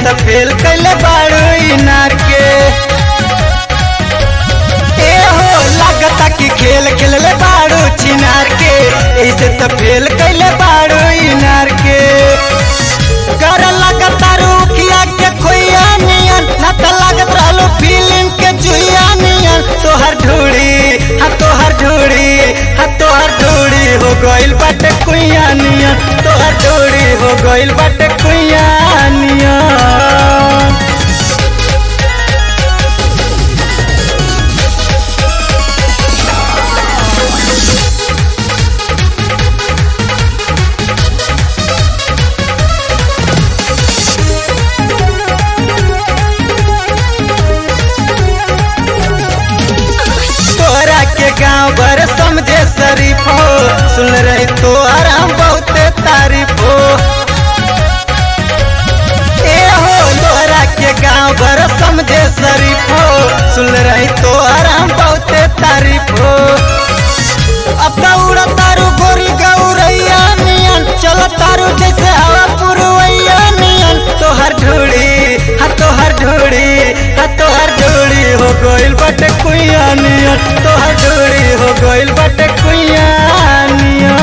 त फेल कैले बाड़ू इनार के ए हो लागता कि खेल खेलले बाड़ू चिनार के ऐसे त फेल कैले बाड़ू इनार के कर लगता रुखिया के खोइया नियन ना त लागत रहलो फिल्म के जुइया नियन तोहर ढूड़ी हा तोहर ढूड़ी हा तोहर ढूड़ी हो गइल बाटे कुइया नियन तोहर ढूड़ी हो गइल बाटे कुइया नियन तोरा के गांव भर समझे शरीफ हो सुन रही तो आराम बहुते तारीफ हो ए हो तोरा के गांव भर समझे शरीफ हो सुन रही तो आराम बहुते तारीफ हो अब दौड़ तारू गोरी गौरैया नियन चल तारू जैसे हवा पुरवैया नियन तोहर ढूड़ी हा तोहर ढूड़ी हा तोहर ढूड़ी हो गइल बाटे कुइया नियन तोहर ढूड़ी हो गइल बाटे कुइया नियन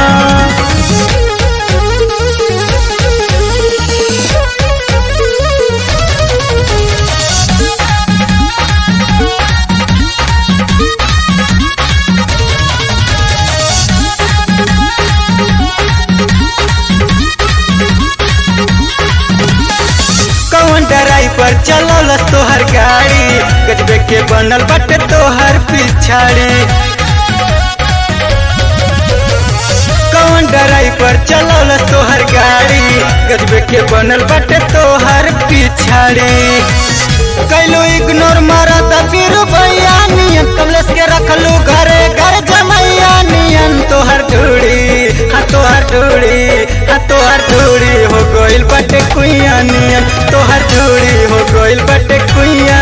कौन ड्राइवर चलौलस तोहर गाड़ी गजबे के बनल बटे तोहर पिछाड़ी कौन ड्राइवर चलौलस तोहर गाड़ी गजबे के बनल बटे तोहर पिछाड़ी कैलू इग्नोर मारा बीरू भैया नियन कमलेश के रखलू घरे घर जमैया नियन तोहर ढूड़ी हा तोहर ढूड़ी हा तोहर ढूड़ी हो गइल बटे कुइया नियन तोहर ढूड़ी हो गइल बटे कुइया